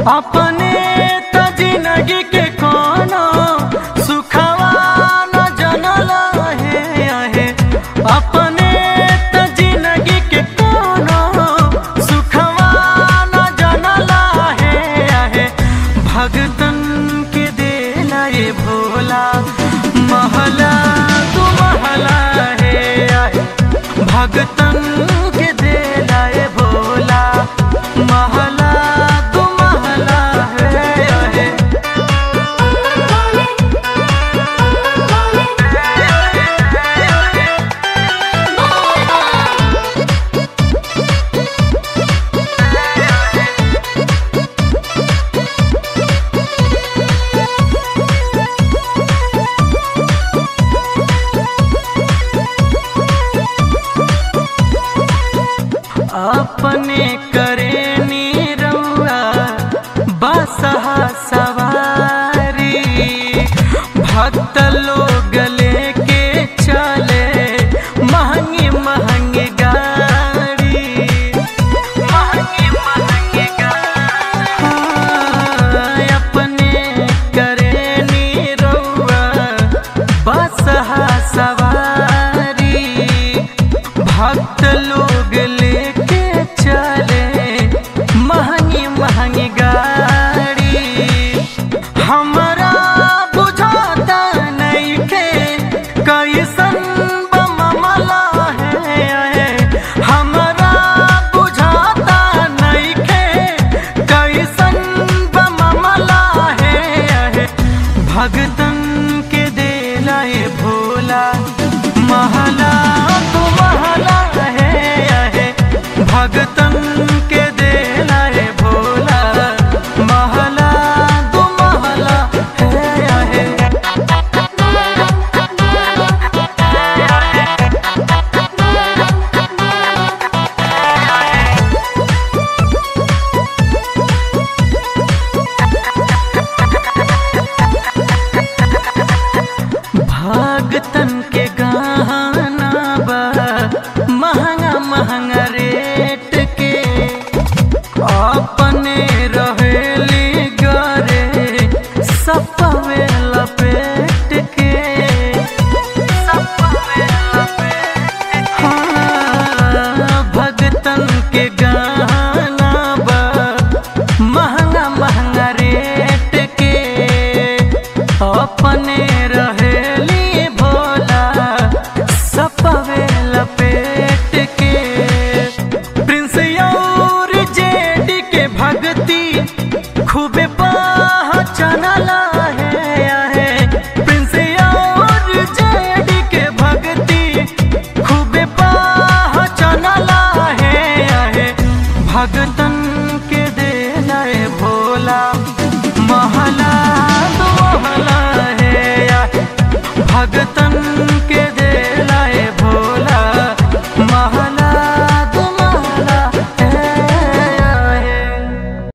अपने त जिंदगी के कोनो सुखवा न जनल है आहे अपने त जिंदगी के कोनो सुखवा न जनल है आहे भगतन के देला ये भोला महला तू महला है आहे भगतन के देला ये भोला महला तू महला है आहे अपने करे नीरौआ बसहा सवारी भक्त लोग लेके चले महंगी महंगी गाड़ी महंगी महंगी गाड़ी हाँ, अपने करे नीरौआ बसहा सवारी भक्त लोग लेके चले महंगी महंगी गाड़ी हमरा बुझाता नइखे कैसन बमला है हमरा बुझाता नइखे कैसन बमला है भगतन के देला ये भोला महला तो महला है आहे भगतन के देला ये भोला महला तो महला है आहे भगतन के गाना बा महंगा महंगा रेट के अपने रहेली गरे सपवे लपेट के सपवे लपेट हाँ, भगतन के गाना बा महंगा महंगा रेट के अपने रहेली भोला सपवे लपेट के प्रिंस और जेडी के भक्ति खूबे पहचानला है आहे प्रिंस और जेडी के भक्ति खूबे पहचानला है आहे भगतन के देला ये भोला महला तो महला है आहे भगतन